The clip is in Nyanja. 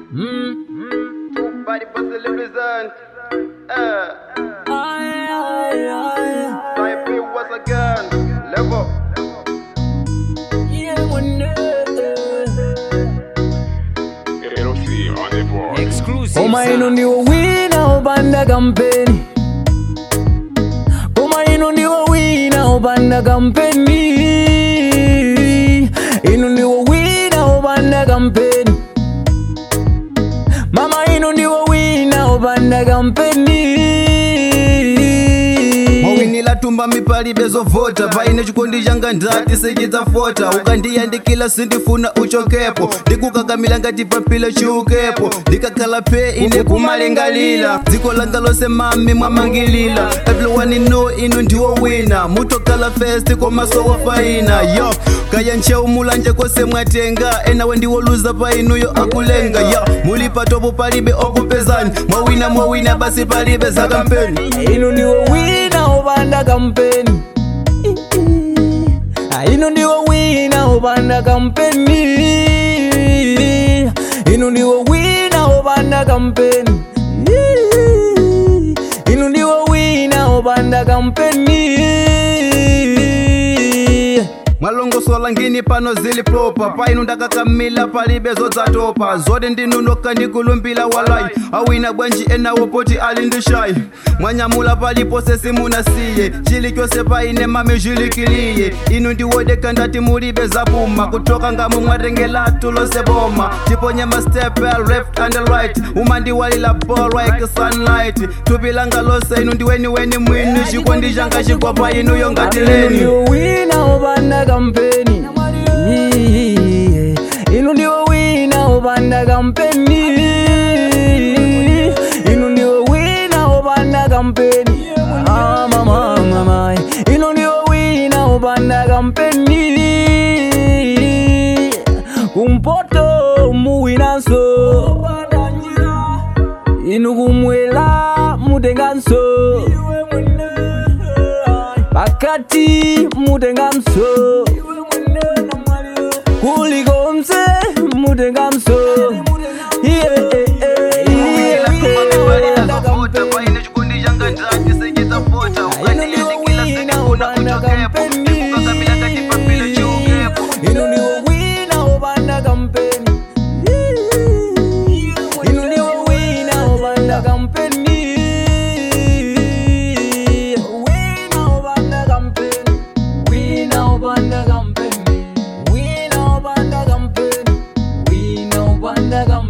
Body for the represent. Uh, Ay, ay, ay. type it once again. Level. Yeah, one LC on the board. Exclusive. Koma ino ndiwo wina opanda kampeni Koma ino ndiwo wina opanda kampeni Ino ndiwo wina opanda kampeni Mama ino ndiwo wina opanda kampeni mawinila tumba mipali bezovota paine chikondi changa ndati sichidzafota ukandiyandikila sindifuna uchokepo ndikukakamila ngati papila chiukepo ndikakhala phe ine kumalingalila dziko langa lonse mami mwamangilila everyone know inu ndiwo wina mutokhala fest komasowo faina yo kaya ncheu mulanje kose mwatenga enawe ndiwoluza pa inuyo akulenga yo muli patopo palibe okupezani mwawina mwawina basi palibe zakampeni ino ndiwo wina opanda kampeni Ah, ino ndiwo wina opanda kampeni ino ndiwo wina opanda kampeni ino ndiwo wina opanda kampeni mwalongosola ngini pano zili propa painu ndakakamila palibe zodzatopa zote ndinunoka ndikulumbila walai awina bwanji enawo poti ali ndishayi mwanyamula palipose simunasiye chilichonse paine mami chilikiliye inu ndiwodeka ndati mulibe zapuma kutoka ngamo mwatengelatu lonse boma tiponye mastepe left and right umandiwalila ball like sunlight tupilanga lonse inu ndiweniweni mwini chikondi changa chigwapa inuyo ngatileni ndiwo wina opanda kampeni ino ndiwo wina opanda kampeni ino ndiwo wina opanda kampeni Ah, mama, mama. ino ndiwo wina opanda kampeni kumpoto muwinanso inu kumwela mutenganso pakati mutengamso kulikonse mutengamso Yeah, yeah, yeah, yeah. Ino ndiwo wina opanda kampeni Ino ndiwo wina opanda kampeni Wina opanda kampeni Wina opanda kampeni Wina opanda kampeni Wina opanda kampeni